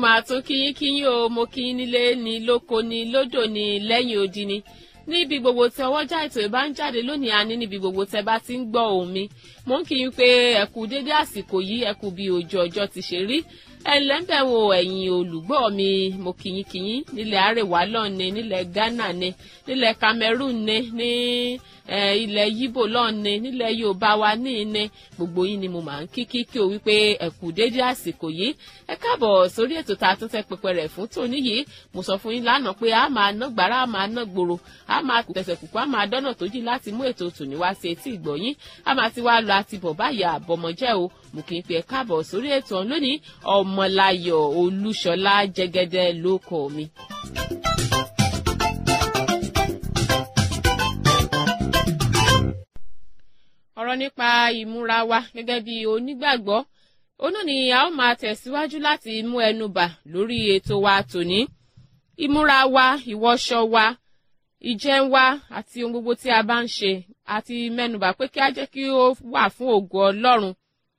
máa tún kíyín kíyín o mo kíyín nílé ní lóko ní lódò ní lẹ́yìn odi ni níbi gbogbo tí ọwọ́jà ètò ìbá ń jáde lónìí àní níbi gbogbo tẹ bá ti ń gbọ́ òun mi mo ń kíyín pé ẹ̀kú dédé àsìkò yìí ẹ̀kú bí ojú ọjọ́ ti ṣe rí ẹlẹ́ńbẹ̀ wo ẹ̀yin olùgbọ́ mi mo kíyín kíyín nílẹ̀ àrèwá lọ́ọ̀ni nílẹ̀ ghana ni nílẹ̀ cameroon ni ní ilẹ̀ yíbò lọ́ọ̀ni nílẹ̀ yorùbá wa ní ní gbogbo yín ni mo máa ń kí kíkí o wípé ẹ̀kú dédé àsìkò yìí ẹ káàbọ̀ sórí ètò tá a tún tẹ́ pẹpẹ rẹ̀ fún tòní yìí mo sọ fún yín lánàá pé a máa ná gbàrà a máa ná gbòòrò a máa tẹ̀sẹ̀ kùkú a máa dọ́nà tó jì láti mú ètò tòní wá sí etí ìgbọ̀nyín a máa ti wá lọ àti bọ̀ báyà àbọ̀mọ̀jẹ́ o mo kì í pe ẹ káàbọ̀ sórí ètò ọ̀hún lónìí ọmọláyọ̀ olúṣọlá jẹ́gẹ́dẹ́ ló kọ mi. ọ̀rọ̀ nípa ìmúra wa gẹ́gẹ́ bí onígbàgbọ́ òun ni a ó máa tẹ̀síwájú láti mú ẹnu bà lórí ètò wa tòní ìmúra wa ìwọṣọ wa ìjẹun wa àti ohun gbogbo tí a bá ń ṣe àti mẹ́nubà pé kí á jẹ́ kí ó wà fún ògo ọlọ́run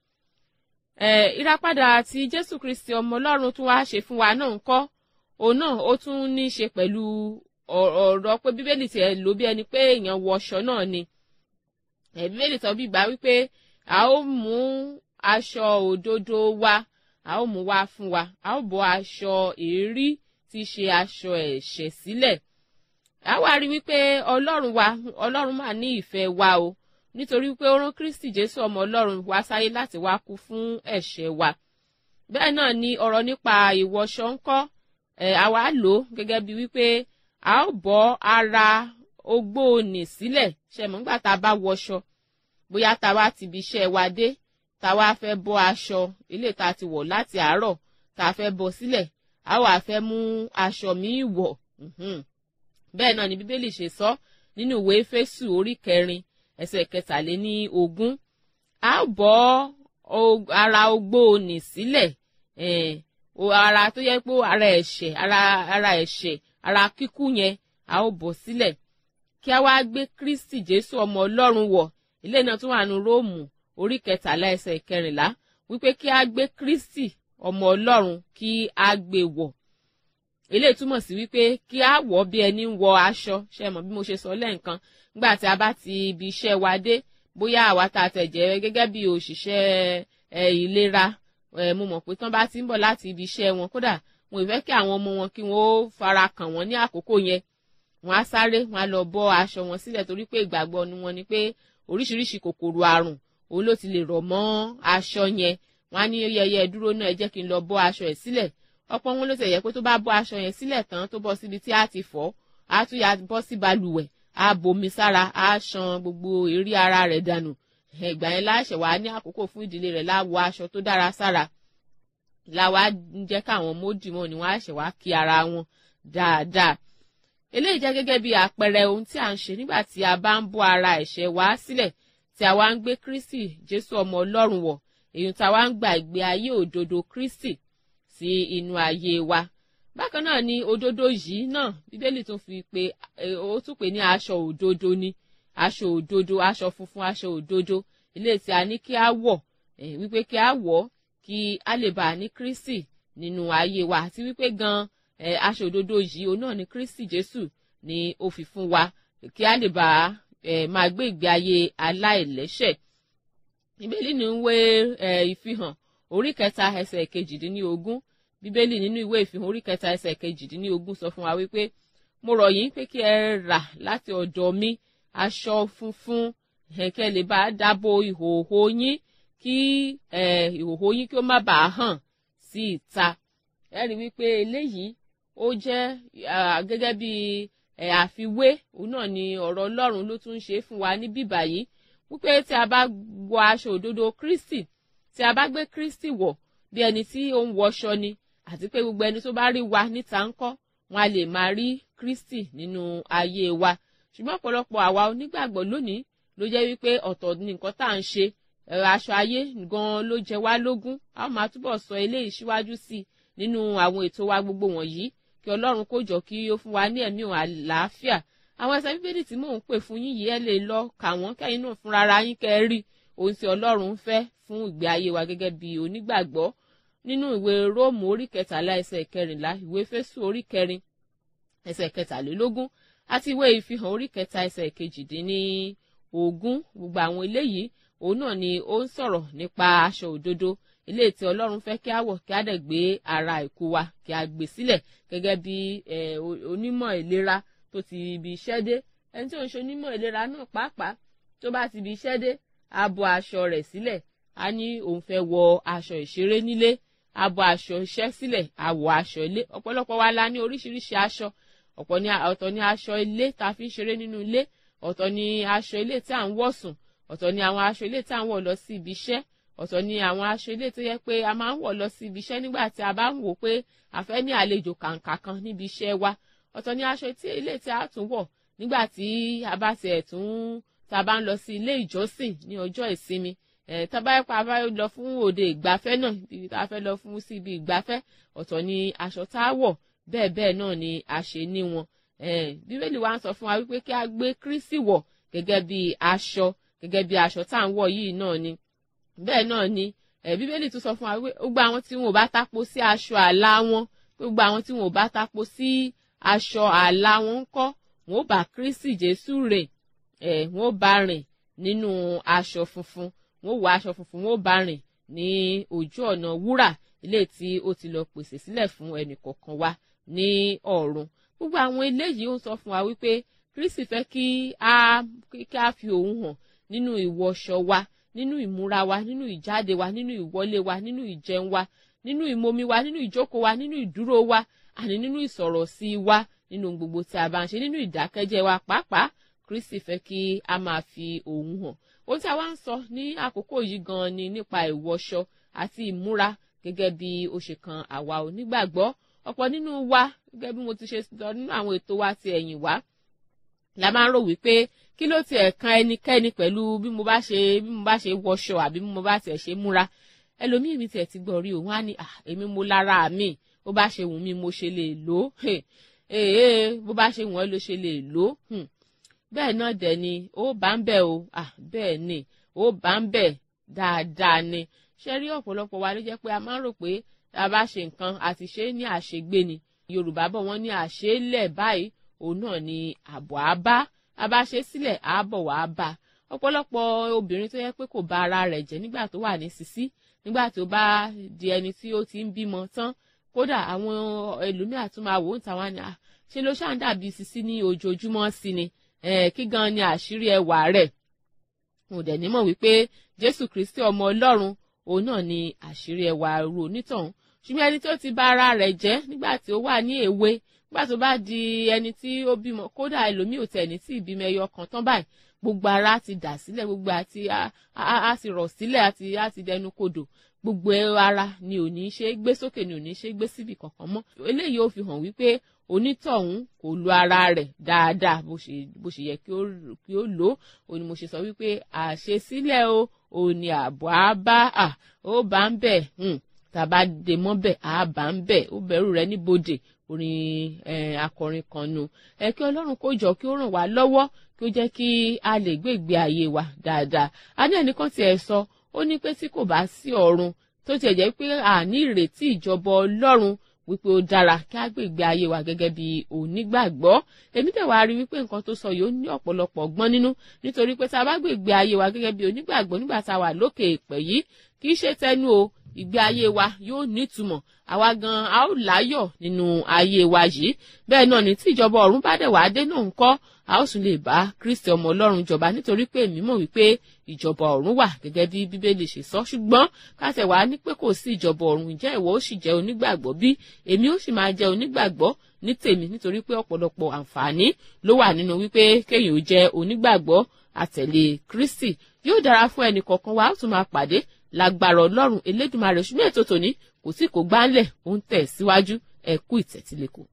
eh, ìràpadà àti jésù kristi ọmọ ọlọ́run tún wá ṣe fún wa náà ń kọ́ òun náà ó tún ní í ṣe pẹ̀lú ọ̀rọ̀ pé bíbélì tiẹ̀ ló bí ẹni pé èèyàn wọṣọ náà ni bíbélì sọ bí gbà wípé a ó mú aṣọ òdodo wa a ó mú wá fún wa a ó bọ́ aṣọ èérí tí í ṣe aṣọ ẹ̀ṣẹ̀ sílẹ̀ a wá rí wípé ọlọ́run wa ọlọ́run máa ní ìfẹ́ wa o nítorí pé ó rán kristi jésù ọmọ ọlọ́run wá sáyé láti wá kú fún ẹ̀ṣẹ̀ wa bẹ́ẹ̀ náà ni ọ̀rọ̀ nípa ìwọṣọ ńkọ́ ẹ̀ àwa lò ó gẹ́gẹ́ bí wípé a ó bọ́ ara ogbóòní sílẹ̀ ṣe mọ̀ nígbà tá a bá wọṣọ bóyá tá a wá ti ibi iṣẹ́ wa dé tá a wá fẹ́ bọ́ aṣọ ilé tá a ti wọ̀ láti àárọ̀ tá a fẹ́ bọ́ sílẹ̀ a wá fẹ́ mú aṣọ míì wọ̀ bẹ́ẹ̀ náà ni bíbélì ṣe sọ nínú ìwé Éfésù orí kẹrin ẹsẹ̀ kẹtàléní ogún a bọ́ ara ogbóòní sílẹ̀ ara tó yẹ pé ara ẹ̀ṣẹ̀ ara ara ẹ̀ṣẹ̀ ara kíkú yẹn a ó bọ́ sílẹ̀ kí a wá gbé Kristi Jésù ọmọ Ọlọ́run wọ̀ ilé náà tún wà ní Róòmù orí kẹtàlá ẹsẹ̀ kẹrìnlá wípé kí a gbé Kristi ọmọ Ọlọ́run kí a gbé wọ̀ eléyìí túmọ̀ sí wípé kí a wọ̀ bí ẹni ń wọ aṣọ ṣe mọ̀ bí mo ṣe sọ lẹ́ǹkan nígbà tí a bá ti ibi iṣẹ́ wa dé bóyá àwa tá a tẹ̀ jẹ́ gẹ́gẹ́ bí òṣìṣẹ́ ìlera mo mọ̀ pé tán bá ti ń bọ̀ láti ibi iṣẹ́ wọn kódà wọn ì fẹ́ kí àwọn ọmọ wọn kí wọ́n ó fara kàn wọ́n ní àkókò yẹn wọ́n á sáré wọ́n á lọ bọ́ aṣọ wọn sílẹ̀ torí pé ìgbàgbọ́ ni wọ́n ní pé oríṣiríṣi kòkòrò àrùn òun ló ti lè rọ̀ mọ́ aṣọ yẹn wọ́n á ní yẹyẹ dúró náà ẹ jẹ́ kí n lọ bọ́ aṣọ ẹ̀ sílẹ̀ ọ̀pọ̀ wọn ló ti yẹ pé tó bá bọ́ aṣọ yẹn sílẹ̀ tán tó bọ́ síbi tí a ti fọ̀ á tún yà bọ́ sí balùwẹ̀ á bomi sára á ṣan gbogbo èrí ara rẹ̀ dànù ìgbà yẹn láṣẹ wàá ní àkókò fún ìdílé rẹ̀ láwọ aṣọ tó dára sára láwa ń jẹ́ káwọn ọmọ òdì wọn ni wọ́n á ṣẹ̀ wá kí ara wọn dáadáa eléyìí jẹ́ gẹ́gẹ́ bí àpẹẹrẹ ohun tí a ń ṣe nígbà tí a bá ń bọ́ ara ẹ̀ṣẹ̀ wa sílẹ̀ tí a wá ń gbé Kristi Jésù ọmọ Ọlọ́run wọ̀ èyí tí a wá ń gba ìgbé ayé òdodo Kristi sí inú ayé wa bákan náà ni òdodo yìí náà Bíbélì tún fi pé ó tún pè ní aṣọ òdodo ni aṣọ òdodo aṣọ funfun aṣọ òdodo ilé tí a ní kí a wọ̀ wípé kí a wọ̀ kí a lè bá a ní Kristi nínú ayé wa àti wípé gan-an aṣọ òdodo yìí òun náà ni Kristi Jésù ni ó fi fún wa kí a lè bá máa gbé ìgbé ayé aláìlẹ́ṣẹ̀ Bíbélì ní ìwé ìfihàn orí kẹta ẹsẹ̀ kejìdínlógún Bíbélì nínú ìwé ìfihàn orí kẹta ẹsẹ̀ kejìdínlógún sọ fún wa wípé mo rọ̀ yín pé kí ẹ rà láti ọ̀dọ̀ mi aṣọ funfun kẹ́ lè bá dáàbò ìhòòhò yín kí ìhòòhò yín kí ó má bàa hàn sí ìta ẹ rí wípé eléyìí ó jẹ́ gẹ́gẹ́ bí àfiwé òun náà ni ọ̀rọ̀ Ọlọ́run ló tún ń ṣe fún wa ní bíbà yìí wípé tí a bá wọ aṣọ òdodo Kristi tí a bá gbé Kristi wọ̀ bí ẹni tí ó ń wọṣọ ni àti pé gbogbo ẹni tó bá rí wa níta ń kọ́ wọn a lè máa rí Kristi nínú ayé wa ṣùgbọ́n ọ̀pọ̀lọpọ̀ àwa onígbàgbọ́ lónìí ló jẹ́ wípé ọ̀tọ̀ ni nǹkan tá à ń ṣe aṣọ ayé gan-an ló jẹ wá lógún a ó máa túbọ̀ sọ eléyìí síwájú sí i nínú àwọn ètò wa gbogbo wọ̀nyí kí ọlọ́run kó jọ kí ó fún wa ní ẹ̀mí òun àlàáfíà àwọn ẹsẹ̀ bíbélì tí mò ń pè fún yín yìí ẹ lè lọ kà wọ́n kẹ́yìn náà fúnra ara yín kẹ́ ẹ rí ohun tí ọlọ́run ń fẹ́ fún ìgbé ayé wa gẹ́gẹ́ bí onígbàgbọ́ nínú ìwé róòmù orí kẹtàlá ẹsẹ̀ kẹrìnlá ìwé fésù orí kẹrin ẹsẹ̀ kẹtàlélógún àti ìwé ìfihàn orí kẹta ẹsẹ̀ kejìdínní ogún gbogbo àwọn eléyìí òun náà ni ó ń sọ̀rọ̀ nípa aṣọ òdodo ilé tí ọlọ́run fẹ́ kí á wọ̀ kí á dẹ̀ gbé ara ìkú wa kí á gbé sílẹ̀ gẹ́gẹ́ bí onímọ̀ ìlera tó ti ibi iṣẹ́ dé ẹni tí ó ń ṣe onímọ̀ ìlera náà pàápàá tó bá ti ibi iṣẹ́ dé á bọ́ aṣọ rẹ̀ sílẹ̀ á ní òun fẹ́ wọ aṣọ ìṣeré nílé á bọ́ aṣọ iṣẹ́ sílẹ̀ á wọ aṣọ ilé ọ̀pọ̀lọpọ̀ wa la ní oríṣiríṣi aṣọ ọ̀pọ̀ ní ọ̀tọ̀ ní aṣọ ilé tá a fi ń ṣeré nínú ilé ọ̀tọ̀ ní aṣọ ilé tí à ń wọ̀ sùn ọ̀tọ̀ ní àwọn aṣọ ilé tí à ń wọ̀ lọ sí ibi iṣẹ́ ọ̀tọ̀ ní àwọn aṣọ ilé tó yẹ pé a máa ń wọ̀ lọ sí ibi iṣẹ́ nígbà tí a bá ń wò pé a fẹ́ ní àlejò kàǹkà kan níbi iṣẹ́ wa ọ̀tọ̀ ní aṣọ tí ilé tí a tún wọ̀ nígbà tí a bá tiẹ̀ tún tá a bá ń lọ sí ilé ìjọsìn ní ọjọ́ ìsinmi ẹ̀ tá a bá yẹ pa a bá lọ fún òde ìgbafẹ́ náà ibi tá a fẹ́ lọ fún sí ibi ìgbafẹ́ ọ̀tọ̀ ní aṣọ tá a wọ̀ bẹ́ẹ̀ bẹ́ẹ̀ náà ni a ṣe ní wọn bíbélì wa ń sọ fún wa wípé kí a gbé Kristi wọ̀ gẹ́gẹ́ bí aṣọ gẹ́gẹ́ bí aṣọ tá à ń wọ̀ yìí náà ni bẹ́ẹ̀ náà ni bíbélì tún sọ fún wa wípé gbogbo àwọn tí wọn ò bá tapo sí aṣọ àlà wọn gbogbo àwọn tí wọn ò bá tapo sí aṣọ àlà wọn ń kọ́ wọn ò bá Kristi Jésù rìn wọn ò bá rìn nínú aṣọ funfun wọn ò wọ aṣọ funfun wọn ò bá rìn ní ojú ọ̀nà wúrà ilé tí ó ti lọ pèsè sílẹ̀ fún ẹnì kọ̀ọ̀kan wa ní ọ̀run gbogbo àwọn eléyìí ó ń sọ fún wa wípé Kristi fẹ́ kí a kí a fi òun hàn nínú ìwọṣọ wa nínú ìmúra wa nínú ìjáde wa nínú ìwọlé wa nínú ìjẹun wa nínú ìmomi wa nínú ìjókòó wa nínú ìdúró wa àní nínú ìsọ̀rọ̀ sí wa nínú gbogbo tí a bá ń ṣe nínú ìdákẹ́jẹ́ wa pàápàá Kristi fẹ́ kí a máa fi òun hàn ohun tí a wá ń sọ ní àkókò yìí gan ni nípa ìwọṣọ àti ìmúra gẹ́gẹ́ bí ó ṣe kan àwa onígbàgbọ́ ọ̀pọ̀ nínú wa gẹ́gẹ́ bí mo ti ṣe sọ nínú àwọn ètò wa ti ẹ̀yìn wá la máa ń rò wípé kí ló tiẹ̀ kan ẹnikẹ́ni pẹ̀lú bí mo bá ṣe bí mo bá ṣe wọṣọ àbí bí mo bá tiẹ̀ ṣe múra ẹlòmíì mi tiẹ̀ ti gbọ́ rí òun á ní èmi mo lára mi bó bá ṣe wù mí mo ṣe lè lò ó ee bó bá ṣe wù ọ́ ló ṣe lè lò ó bẹ́ẹ̀ náà dẹ̀ ni ó bá ń bẹ̀ o bẹ́ẹ̀ ni ó bá ń bẹ̀ dáadáa ni ṣe rí ọ̀pọ̀lọpọ̀ wa ló jẹ́ pé a máa ń rò pé tá a bá ṣe nǹkan àti ṣe ní àṣegbé ni Yorùbá bọ̀ wọ́n ní àṣélẹ̀ báyìí òun náà ni àbọ̀ á bá a bá ṣe sílẹ̀ àábọ̀ wá bá ọ̀pọ̀lọpọ̀ obìnrin tó yẹ pé kò bá ara rẹ̀ jẹ́ nígbà tó wà ní sísí nígbà tó bá di ẹni tí ó ti ń bímọ tán kódà àwọn ẹlòmíà tún máa wò ó tàwọn ni ṣe ló ṣáà ń dàbí sísí ní ojoojúmọ́ sí ni kí gan ni àṣírí ẹwà rẹ̀ mo dẹ̀ nímọ̀ wípé Jésù Kristi ọmọ Ọlọ́run òun náà ni àṣírí ẹwà ru onítọ̀hún ṣùgbọ́n ẹni tó ti bá ara rẹ̀ jẹ́ nígbà tí ó wà ní èwe nígbà tó bá di ẹni tí ó bímọ kódà ẹlòmíì ò tẹ̀ ní tí ìbímọ ẹyọ kan tán báyìí gbogbo ara ti dà sílẹ̀ gbogbo àti a ti rọ̀ sílẹ̀ àti a ti dẹnu kodò gbogbo ara ni ò ní ṣe gbé sókè ni ò ní ṣe gbé síbì kankan mọ́ eléyìí ó fi hàn wípé onítọ̀hún kò lo ara rẹ̀ dáadáa bó ṣe yẹ kí ó lò ó ni mo ṣe sọ wípé àṣesílẹ̀ o ò ní ààbò á bá à ó bá ń bẹ̀ tàbá dè mọ́ bẹ̀ á bá ń bẹ̀ ó bẹ̀rù rẹ̀ níbodè orin akọrin kan nu ẹ kí ọlọ́run kó jọ kí ó ràn wá lọ́wọ́ kí ó jẹ́ kí a lè gbé ìgbé ayé wa dáadáa a ní ẹnìkan tiẹ̀ sọ ó ní pé tí kò bá sí ọ̀run tó tiẹ̀ jẹ́ pé àní ìrètí ìjọba ọlọ́run wípé ó dára kí a gbé ìgbé ayé wa gẹ́gẹ́ bí onígbàgbọ́ èmi tẹ̀ wá rí wípé nǹkan tó sọ yìí ó ní ọ̀pọ̀lọpọ̀ ọgbọ́n nínú nítorí pé tá a bá gbé ìgbé ayé wa gẹ́gẹ́ bí onígbàgbọ́ nígbà tá a wà lókè èpẹ̀ yìí kì í ṣe tẹnu o ìgbé ayé wa yóò nítumọ̀ àwa gan a ó láyọ̀ nínú ayé wa yìí bẹ́ẹ̀ náà ní tí ìjọba ọ̀run bá dẹ̀ wá dé náà ń kọ́ a ó tún lè bá Kristi ọmọ Ọlọ́run jọba nítorí pé èmi mọ̀ wípé ìjọba ọ̀run wà gẹ́gẹ́ bí Bíbélì ṣe sọ ṣùgbọ́n káṣẹ̀ wá ní pé kò sí ìjọba ọ̀run ǹjẹ́ ìwọ ó sì jẹ́ onígbàgbọ́ bí èmi ó sì máa jẹ́ onígbàgbọ́ ní tèmi nítorí pé ọ̀pọ̀lọpọ̀ àǹfààní ló wà nínú wípé kéèyàn ó jẹ́ onígbàgbọ́ àtẹ̀lé Kristi yóò dára fún ẹnì kọ̀ọ̀kan wa ó tún máa pàdé lágbára ọlọ́run elédùnmarè ṣùgbọ́n ètò tòní kò tí kò gbálẹ̀ ó ń tẹ̀ síwájú ẹ kú ìtẹ̀tílẹ̀kọ̀.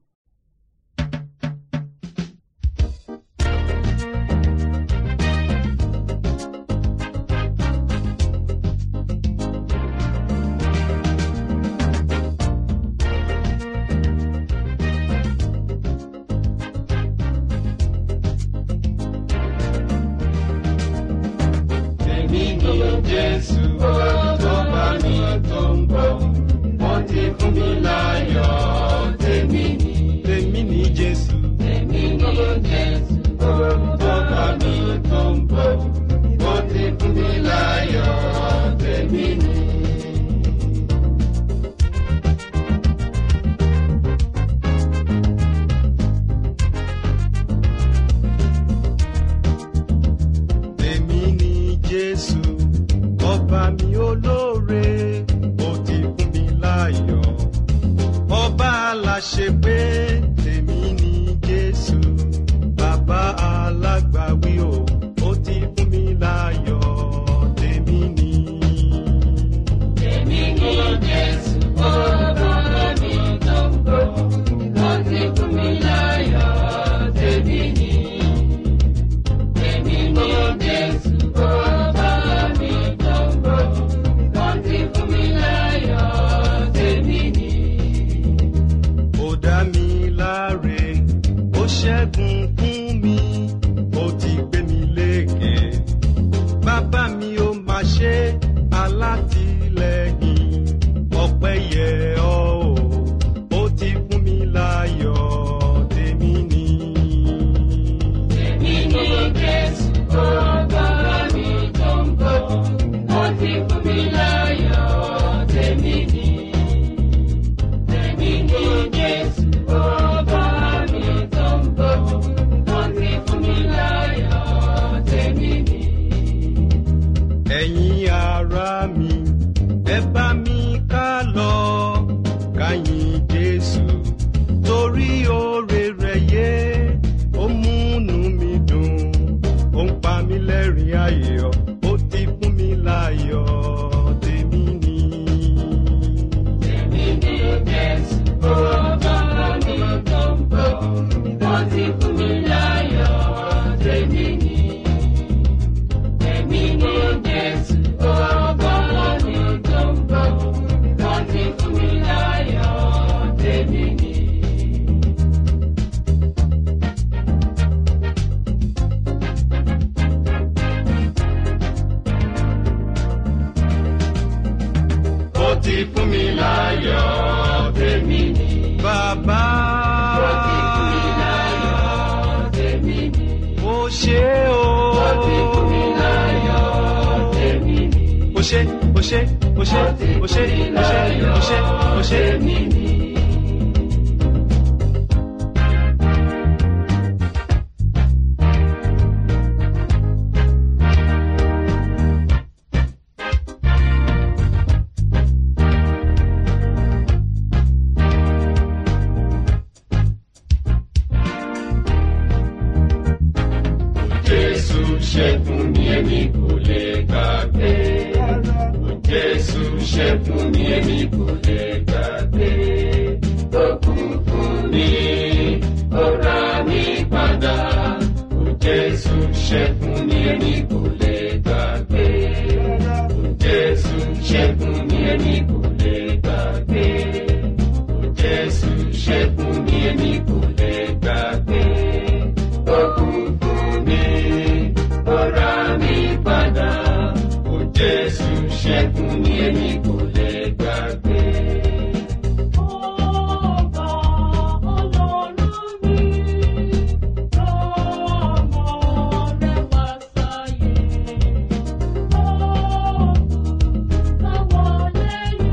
Èmi ni Jésù tó bá mi tó ń bọ̀. ti fún mi láyọ̀ tèmi ni. bàbá Ó ti fún mi láyọ̀ tèmi ni. ó ṣe o Ó ti fún mi láyọ̀ tèmi ni. ó ṣe ó ṣe ó ṣe ó ṣe ó ṣe ó ṣe ó ṣe. tèmi ni. Jésù ṣẹ́gun mi èmi kò lè gbàgbé. Jésù ṣẹ́gun mi èmi kò lè gbàgbé. Ó kú fún mi, ó rà mí padà. Jésù ṣẹ́gun mi èmi kò lè gbàgbé. Jésù ṣẹ́gun mi èmi kò lè gbàgbé. Jésù ṣẹ́gun mi èmi kò lè gbàgbé. Ó kú fún mi, ó rà mí padà. Ó Jésù ṣẹ́gun mi èmi kò lè gbàgbé. Ọba Ọlọ́run mi, ọmọ rẹ̀ wá sáyé. Ọ̀gùn táwọn lẹ́yìn.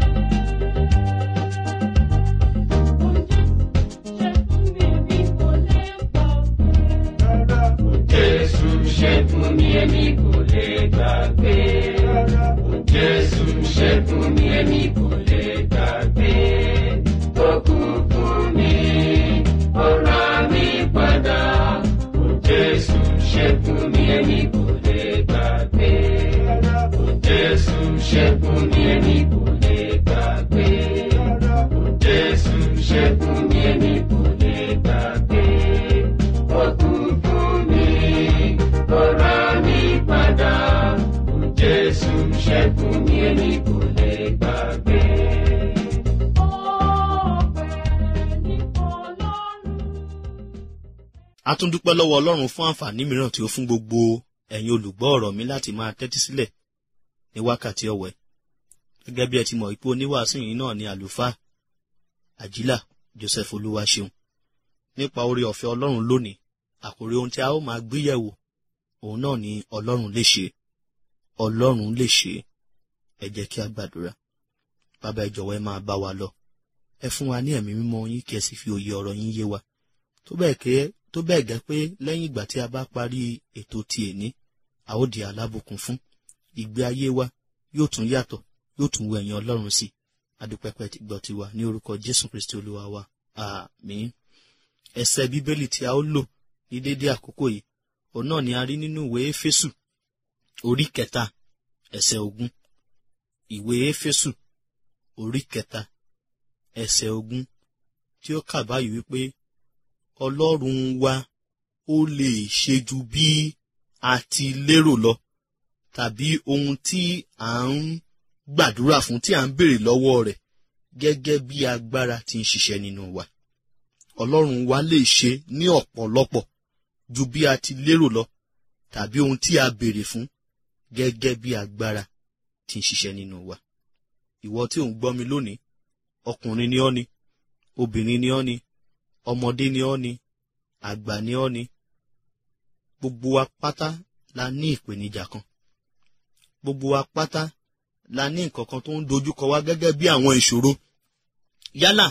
Oúnjẹ ṣẹ́gun mi bí kò lè gbàgbé. Jésù ṣẹ́gun mi èmi kò lè gbàgbé. Ó kú fún mi, ó rà mí padà. Ó Jésù ṣẹ́gun mi èmi kò lè gbàgbé. Ó Jésù ṣẹ́gun mi èmi kò lè gbàgbé. Ó Jésù ṣẹ́gun mi èmi kò lè gbàgbé. Ó kú fún mi, ó rà mí padà. Ó Jésù ṣẹ́gun mi èmi kò lè gbàgbé. a tún dúpẹ́ lọ́wọ́ ọlọ́run fún àǹfààní mìíràn tí ó fún gbogbo ẹ̀yin olùgbọ́ ọ̀rọ̀ mi láti máa tẹ́tí sílẹ̀ ní wákàtí ọ̀wẹ́ gẹ́gẹ́ bí ẹ ti mọ̀ pé oníwàásù yìí náà ni àlùfáà àjílà joseph olúwaṣeun nípa oore ọ̀fẹ́ ọlọ́run lónìí àkòrí ohun tí a ó máa gbé yẹ̀wò òun náà ni ọlọ́run lè ṣe ọlọ́run lè ṣe ẹ jẹ́ kí a gbàdúrà bàbá ẹ jọ̀wọ́ ẹ máa bá wa lọ ẹ fún wa ní ẹ̀mí mímọ́ yín kí ẹ sì fi òye ọ̀rọ̀ yín yé wa tó bẹ́ẹ̀ kẹ́ tó bẹ́ẹ̀ gẹ́ pé lẹ́yìn ìgbà tí a bá parí ètò ti èní a ó di alábùkún fún ìgbé ayé wa yóò tún yàtọ̀ yóò tún wọ ẹ̀yìn ọlọ́run sí adúpẹ́pẹ́ ti gbọ́ tiwa ní orúkọ jésù kristi olúwa wa àmín ẹsẹ̀ bíbélì tí a ó lò ní déédé àkókò yìí òun náà ni a rí nínú ìwé éfésù orí kẹta ẹsẹ̀ ogún ìwé éfésù orí kẹta ẹsẹ̀ ogún tí ó kà báyìí wípé ọlọ́run wa ó lè ṣe ju bí a ti lérò lọ tàbí ohun tí à ń gbàdúrà fún tí à ń béèrè lọ́wọ́ rẹ̀ gẹ́gẹ́ bí agbára ti ń ṣiṣẹ́ nínú wa ọlọ́run wa lè ṣe ní ọ̀pọ̀lọpọ̀ ju bí a ti lérò lọ tàbí ohun tí a béèrè fún gẹ́gẹ́ bí agbára ti ń ṣiṣẹ́ nínú wa ìwọ tí ò ń gbọ́ mi lónìí ọkùnrin ni ọ́ ni obìnrin ni ọ́ ni ọmọdé ni ọ́ ni àgbà ni ọ́ ni gbogbo wa pátá la ní ìpèníjà kan gbogbo wa pátá la ní nǹkan kan tó ń dojúkọ wa gẹ́gẹ́ bí àwọn ìṣòro yálà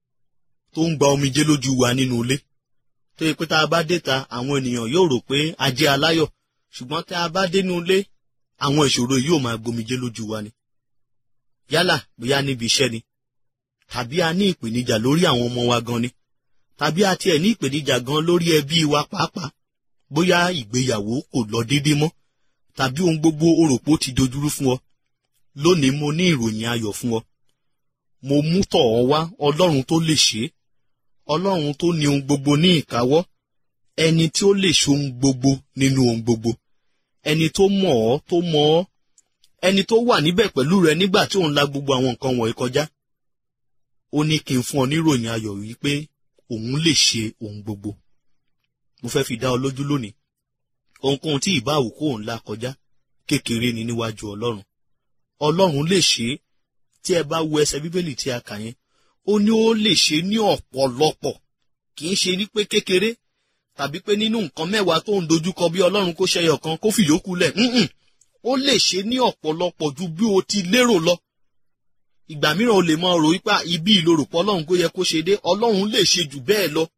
tó ń gba omijé lójú wa nínú ilé tó yẹ pé tá a bá dé ta àwọn ènìyàn yóò rò pé a jẹ́ aláyọ̀ ṣùgbọ́n tá a bá dénú ilé àwọn ìṣòro yìí yóò máa gbomijé lójú wa ni yálà bóyá níbi iṣẹ́ ni tàbí a ní ìpèníjà lórí àwọn ọmọ wa gan ni tàbí a tiẹ̀ ní ìpèníjà gan lórí ẹbí wa pàápàá bóyá ìgbéyàwó kò lọ déédé mọ́ tàbí ohun gbogbo oròpó ti dojúrú fún ọ lónìí mo ní ìròyìn ayọ̀ fún ọ mo mú tọ̀ ọ́ wá ọlọ́run tó lè ṣe é ọlọ́run tó ní ohun gbogbo ní ìkáwọ́ ẹni tí ó lè ṣe ohun gbogbo nínú ohun gbogbo ẹni tó mọ̀ ọ́ tó mọ̀ ọ́ ẹni tó wà níbẹ̀ pẹ̀lú rẹ nígbà tí òun la gbogbo àwọn nǹkan wọ̀nyí kọjá ó ní kí n fún ọ níròyìn ayọ̀ wípé òun lè ṣe ohun gbogbo mo fẹ́ fi dá ọ lójú lónìí ohunkóhun tí ìbá àwòkó òun la kọjá kékeré ni níwájú ọlọ́run ọlọ́run lè ṣe é tí ẹ bá wo ẹsẹ̀ bíbélì tí a kà yẹn ó ní ó lè ṣe ní ọ̀pọ̀lọpọ̀ kì í ṣe ní pé kékeré tàbí pé nínú nǹkan mẹ́wàá tó ń dojúkọ bí ọlọ́run kó ṣẹyọ kan kó fìyókù lẹ̀ ǹǹ ó lè ṣe ní ọ̀pọ̀lọpọ̀ ju bí o ti lérò lọ ìgbà mìíràn o lè mọ rò wípé ibi ìlorùpọ̀ ọlọ́run kó yẹ kó ṣe dé ọlọ́run lè ṣe jù bẹ́ẹ̀ lọ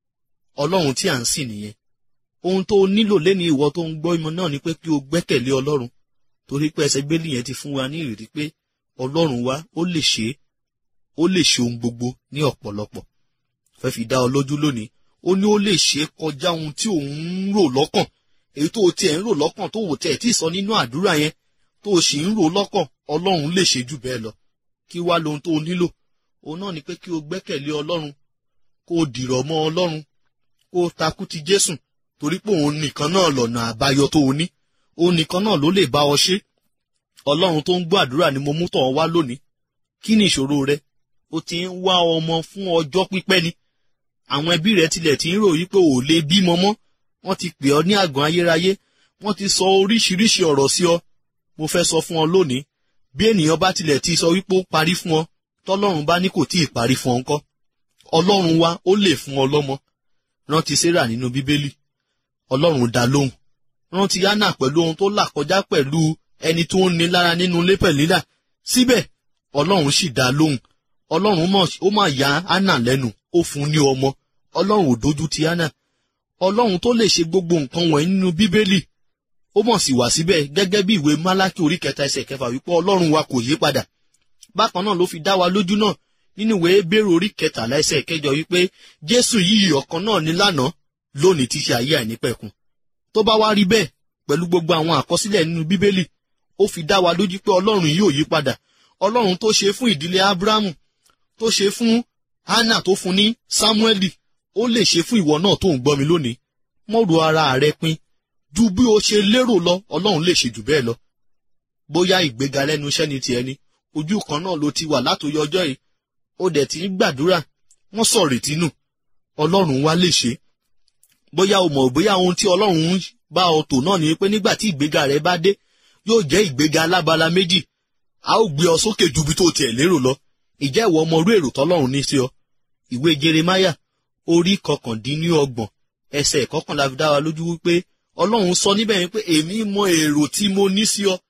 ọlọ́run tí à ń sìn nìyẹn ohun tó o nílò lẹ́ni ìwọ tó ń gbọ́ ìmọ̀ náà ni pé kí o gbẹ́kẹ̀lé ọlọ́run torí pé ẹsẹ̀ gbélé yẹn ti fún wa ní ìrírí pé ọlọ́run wa ó lè ṣe é ó lè ṣe ohun gbogbo ní ọ̀pọ̀lọpọ̀ fẹ́ fi dá ọ lójú lónìí ó ní ó lè ṣe é kọjá ohun tí òun ń rò lọ́kàn èyí tó o tiẹ̀ ń rò lọ́kàn tó o tiẹ̀ tí ì sọ nínú àdúrà yẹn tó o sì ń rò lọ́kàn ọlọ́run lè ṣe jù bẹ́ẹ̀ lọ kí wá lohun tó o nílò òun náà ni pé kí o gbẹ́kẹ̀lé ọlọ́run kó o dìrọ̀ mọ́ ọlọ́run kó o takú ti jésù torí pé òun nìkan náà lọ̀nà àbáyọ tó o ní òun nìkan náà ló lè bá ọ ṣe ọlọ́run tó ń gbọ́ àdúrà ni mo mú tọ̀ ọ́ wá lónìí kí ni ìṣòro rẹ o ti ń wá ọmọ fún ọjọ́ pípẹ́ ni àwọn ẹbí rẹ tilẹ̀ ti ń rò yí pé ò lè bímọ mọ́ wọ́n ti pè ọ́ ní àgàn ayérayé wọ́n ti sọ oríṣiríṣi ọ̀rọ̀ sí ọ mo fẹ́ sọ fún ọ lónìí bí ènìyàn bá tilẹ̀ ti sọ wípé ó parí fún ọ tọ́lọ́run bá ní kò tí ì parí fún ọ ńkọ́ ọlọ́run wa ó lè fún ọ lọ́mọ rántí sarah nínú bíbélì ọlọ́run dá lóhùn rántí hánà pẹ̀lú ohun tó là kọjá pẹ̀lú ẹni tó ń ní lára nínú ilé pẹ̀lílà síbẹ̀ ọlọ́run sì dá lóhùn ọlọ́run ó mà yá hánà lẹ́nu ó fún ní ọmọ ọlọ́run ò dójú ti hánà ọlọ́run tó lè ṣe gbogbo nǹkan wọ̀nyí nínú bíbélì ó mọ̀ sí wá síbẹ̀ gẹ́gẹ́ bí ìwé málákì orí kẹta ẹsẹ̀ kẹfà wípé ọlọ́run wa kò yí padà bákan náà ló fi dá wa lójú náà nínú ìwé bẹ́rù orí kẹtàlá ẹsẹ̀ kẹjọ wípé jésù yìí ọ̀kan náà ní lánàá lónìí ti ṣe ayé àìnípẹ̀kun tó bá wá rí bẹ́ẹ̀ pẹ̀lú gbogbo àwọn àkọsílẹ̀ nínú bíbélì ó fi dá wa lójú pé ọlọ́run yìí ò yí padà ọlọ́run tó ṣe fún ìdílé abrahamu tó ṣe fún hannah tó fún ní samueli ó lè ṣe fún ìwọ náà tó ń gbọ́ mi lónìí mọ́rù ara rẹ pin ju bí o ṣe lérò lọ ọlọ́run lè ṣe jù bẹ́ẹ̀ lọ bóyá ìgbéga lẹ́nu iṣẹ́ ni tiẹ̀ ni ojú kan náà ló ti wà látòyọ ọjọ́ yìí ó dẹ̀ ti ń gbàdúrà wọ́n sọ retí nù ọlọ́run wá lè ṣe bóyá o mọ̀ bóyá ohun tí ọlọ́run ń bá ọ tò náà ni pé nígbà tí ìgbéga rẹ bá dé yóò jẹ́ ìgbéga alábala méjì a ó gbé ọ sókè ju bí tó tiẹ̀ lérò lọ ìjẹ́ ìwọ ọmọ orú èrò tọ́lọ́run ní sí ọ ìwé jeremaya orí kọkàndínlọ́gbọ̀n ẹsẹ̀ kọkànlá fi dá wa lójú wípé ọlọ́run sọ níbẹ̀ yẹn pé èmi mọ èrò tí mo ní sí ọ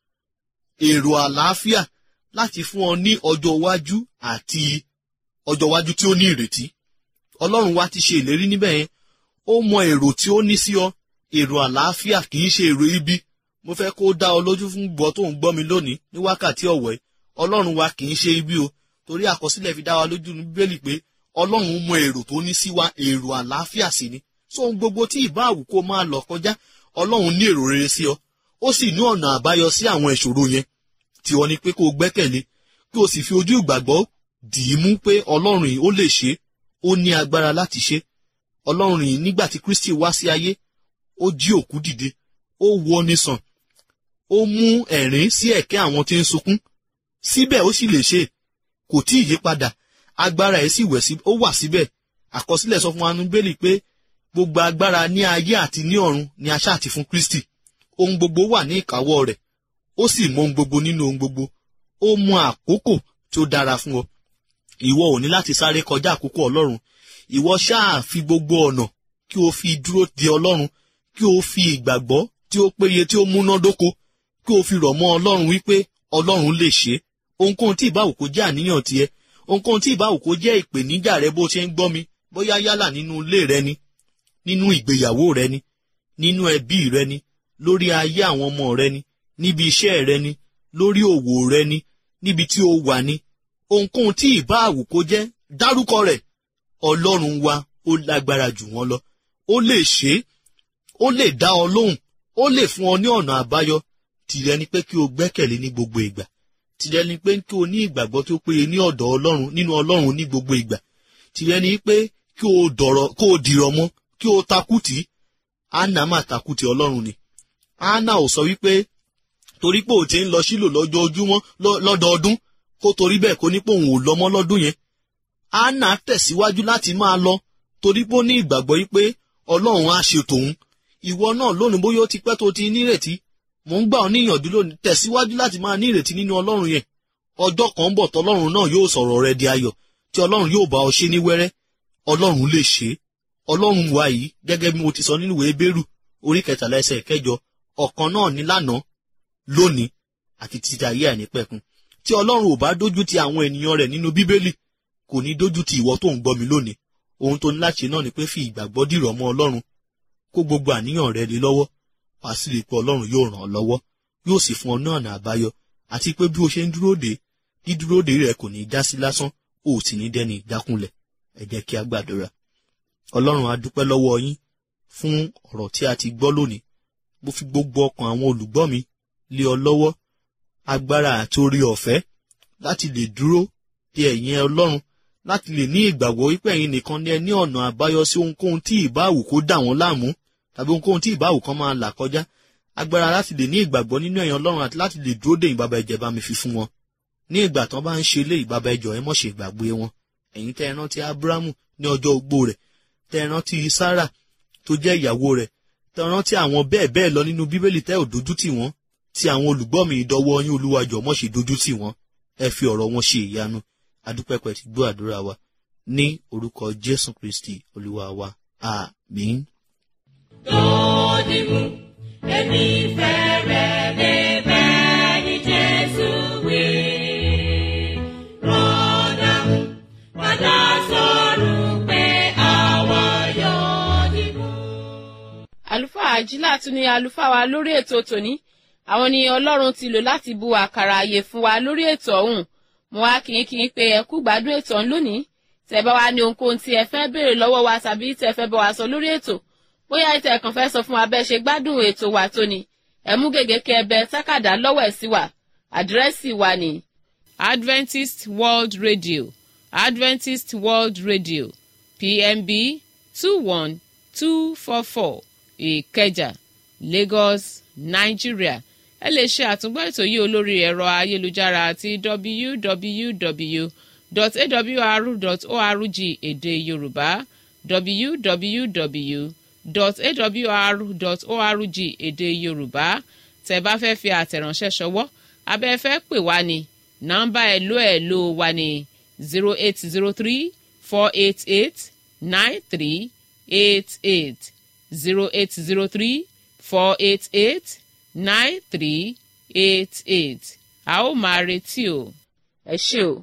èrò àlàáfíà láti fún ọ ní ọjọ́ iwájú àti ọjọ́ iwájú tí ó ní ìrètí ọlọ́run wa ti ṣe ìlérí níbẹ̀ yẹn ó mọ èrò tí ó ní sí ọ èrò àlàáfíà kì í ṣe èrò ibi mo fẹ́ kó dá ọ lójú fún gbọ́ tó ń gbọ́ mi lónìí ní wákàtí ọ̀wẹ́ ọlọ́run wa kì í ṣe ibi o torí àkọsílẹ̀ fi dá wa lójú ní bíbélì pé ọlọ́run mọ èrò tó ní sí wa èrò àlàáfíà sí ni so ohun gbogbo tí ìbá àwù kó máa lọ kọjá ọlọ́run ní èrò rere sí ọ ó sì ní ọ̀nà àbáyọ sí àwọn ìṣòro yẹn tí wọ́n ní pé kó o gbẹ́kẹ̀lé kí o sì fi ojú ìgbàgbọ́ dì í mú pé ọlọ́run yìí ó lè ṣe ó ní agbára láti ṣe ọlọ́run yìí nígbà tí kristi wá sí ayé ó jí òkú dìde ó wọ ni sàn ó mú ẹ̀rín sí ẹ̀kẹ́ àwọn tí ń sunkún síbẹ̀ ó sì lè ṣe kò tí ì yí padà agbára ẹ̀ sì wẹ̀ sí ó wà síbẹ̀ àkọsílẹ̀ sọ fún wa nínú bẹ́ẹ̀lì pé gbogbo agbára ní ayé àti ní ọ̀run ni a ṣáà ti fún kristi ohun gbogbo wà ní ìkáwọ́ rẹ̀ ó sì mọ ohun gbogbo nínú ohun gbogbo ó mọ àkókò tí ó dára fún ọ ìwọ ò ní láti sáré kọjá àkókò ọlọ́run ìwọ ṣáà fi gbogbo ọ̀nà kí o fi dúró de ọlọ́run kí o fi ìgbàgbọ́ tí ó péye tí ó múnádóko kí o fi rọ̀ mọ́ ọlọ́run wípé ọlọ́run lè ṣe ohunkóhun tí ìbáwò kó jẹ́ àníyàn tiẹ̀ ohunkóhun tí ìbáwò kó jẹ́ ìpèníjà rẹ bó ṣe ń gbọ́ mi bóyá yálà nínú ilé rẹ ni nínú ìgbéyàwó rẹ ni nínú ẹbí rẹ ni lórí ayé àwọn ọmọ rẹ ni níbi iṣẹ́ rẹ ni lórí òwò rẹ ni níbi tí o wà ni ohunkóhun tí ìbáwò kó jẹ́ dárúkọ rẹ̀ ọlọ́run wa ó lágbára jù wọ́n lọ ó lè ṣe é ó lè dá ọ lóhùn ó lè fún ọ ní ọ̀nà àbáyọ tìrẹ ni pé kí o gbẹ́kẹ̀lé ní gbogbo ìgbà tìrẹ ni pé kí o ní ìgbàgbọ́ tó péye ní ọ̀dọ̀ ọlọ́run nínú ọlọ́run ní gbogbo ìgbà tìrẹ ni pé kí o dọ̀rọ̀ kó o dìrọ̀ mọ́ kí o takùtì anna máa takùtì ọlọ́run ni anna ò sọ wípé torí pé o ti ń lọ sílò lọ́jọ́júmọ́ lọ́dọọdún kó torí bẹ́ẹ̀ kó ní pé òun ò lọ mọ́ lọ́dún yẹn anna tẹ̀síwájú láti máa lọ torí pé ó ní ìgbàgbọ́ yìí pé ọlọ́run á ṣe tòun ìwọ náà lónìí bóyá ó ti pẹ́ tó ti nírètí mò ń gbà ọ́ níyànjú lónìí tẹ̀síwájú láti máa ní ìrètí nínú ọlọ́run yẹn ọjọ́ kan ń bọ̀ tọ́lọ́run náà yóò sọ̀rọ̀ rẹ di ayọ̀ tí ọlọ́run yóò bá ọ ṣe ní wẹ́rẹ́ ọlọ́run lè ṣe é ọlọ́run wa yìí gẹ́gẹ́ bí mo ti sọ nínú ìwé bẹ́rù orí kẹtàlá ẹsẹ̀ kẹjọ ọ̀kan náà ní lánàá lónìí àti títí ayé àìnípẹ̀kun tí ọlọ́run ò bá dójú ti àwọn ènìyàn rẹ̀ nínú bíbélì kò ní dójú ti ìwọ tó ń gbọ́ mi lónìí ohun tó ní láti ṣe náà ni pé fi ìgbàgbọ́ dìrọ̀ mọ́ ọlọ́run kó gbogbo àníyàn rẹ lé lọ́wọ́ wàá sì rí i pé ọlọ́run yóò ràn ọ́ lọ́wọ́ yóò sì fún ọ ní ọ̀nà àbáyọ àti pé bí o ṣe ń dúró dè dídúró dè rẹ kò ní í já sí lásán o ò sì ní dẹ́ni ìjákulẹ̀ ẹ jẹ́ kí a gbàdúrà ọlọ́run a dúpẹ́ lọ́wọ́ yín fún ọ̀rọ̀ tí a ti gbọ́ lónìí mo fi gbogbo ọkàn àwọn olùgbọ́ mi lé ọ lọ́wọ́ agbára àti orí ọ̀fẹ́ láti lè dúró de ẹ̀yìn ọlọ́run láti lè ní ìgbàgbọ́ wípé ẹ̀yin nìkan ní ẹ ní ọ̀nà àbáyọ sí ohunkóhun tí ìbáwù kó dà wọ́n láàmú tàbí ohunkóhun tí ìbáwù kan máa là kọjá agbára láti lè ní ìgbàgbọ́ nínú ẹ̀yìn ọlọ́run àti láti lè dúró de ìbàbà ẹ̀jẹ̀ bá mi fi fún wọn ní ìgbà tán bá ń ṣe ilé ìbàbà ẹ̀jọ̀ ẹ mọ̀ ṣe ìgbàgbé wọn ẹ̀yin tẹ́ ẹ rántí abrahamu ní ọjọ́ ogbó rẹ̀ tẹ́ ẹ rántí sara tó jẹ́ ìyàwó rẹ̀ tẹ́ ẹ rántí àwọn bẹ́ẹ̀ bẹ́ẹ̀ lọ nínú bíbélì tẹ́ ò dojú tì wọ́n tí àwọn olùgbọ́ mi ìdọ́wọ́ yín olúwàjọ́ mọ̀ ṣe dojú tì wọ́n ẹ fi ọ̀rọ̀ wọn ṣe ìyanu adúpẹ́pẹ́ ti gbọ́ àdúrà wa ní orúkọ jésù kristi olúwa wa àmín. lódìmú èmi fẹ́rẹ̀ lè bẹ́ẹ̀ ní jésù wí. rọ́dàmú padà sọ̀rọ̀ pé àwa yóò dìbò. àlùfáà ajílà tún ní àlùfáà wa lórí ètò tòní àwọn ni ọlọ́run ti lò láti bu àkàrà àyè fún wa lórí ètò ọ̀hún mo wá kí n kí n pé ẹ kú gbádùn ètò ọ̀hún lónìí tẹ́ bá wá ní ohunkóhun tí ẹ fẹ́ béèrè lọ́wọ́ wa tàbí tẹ́ fẹ́ bá wa sọ lórí ètò bóyá ìtẹ̀ kàn fẹ́ sọ fún wa bẹ́ẹ̀ ṣe gbádùn ètò wa tóní ẹ mú gègé kí ẹ bẹ tákàdá lọ́wọ́ ẹ̀ sí wa àdírẹ́sì wa ni. adventist world radio adventist world radio pmb two one two four four ìkẹjà lagos nigeria ẹ lè ṣe àtúngbọ́ ètò yìí olórí ẹ̀rọ ayélujára àti www.awr.org èdè yorùbá www.awr.org èdè yorùbá tẹ́ bá fẹ́ fi àtẹ̀ránṣẹ́ ṣọwọ́ abẹ́ fẹ́ pè wá ní nọ́mbà ẹ̀lò ẹ̀lò wa ní zero eight zero three four eight eight nine three eight eight zero eight zero three four eight eight nine three eight eight a ó máa retí o. ẹ ṣé o.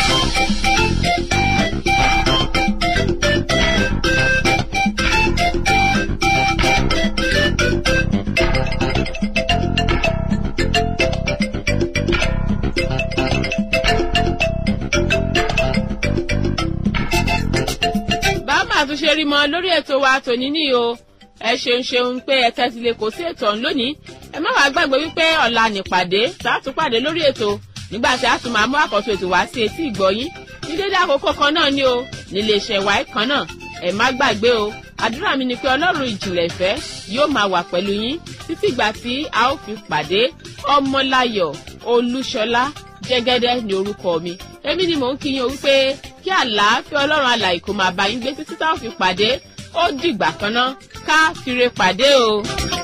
bàbá tún ṣe rí mọ lórí ètò wa tòní ní o ẹ ṣeun ṣeun pé ẹ tẹ́tí lè kó sí ètò ọ̀hún lónìí ẹ má wàá gbàgbé wípé ọ̀la nìpàdé sàátún pàdé lórí ètò nígbà tí a tún máa mú àkọ́tún ètò wá sí etí ìgbọ́yín ní dédé àkókò kan náà ni o nílé iṣẹ́ wa kan náà ẹ má gbàgbé o àdúrà mi ni pé ọlọ́run ìjìnlẹ̀ ìfẹ́ yóò máa wà pẹ̀lú yín títí ìgbà tí a ó fi pàdé ọmọláyọ̀ olúṣọlá jẹ́gẹ́dẹ́ ní orúkọ mi èmi ni mò ń kí yín o wípé kí àlàáfíà ọlọ́run alàyè kó máa bá yín gbé títí tá a ó fi pàdé ó dìgbà kan náà ká fire pàdé o.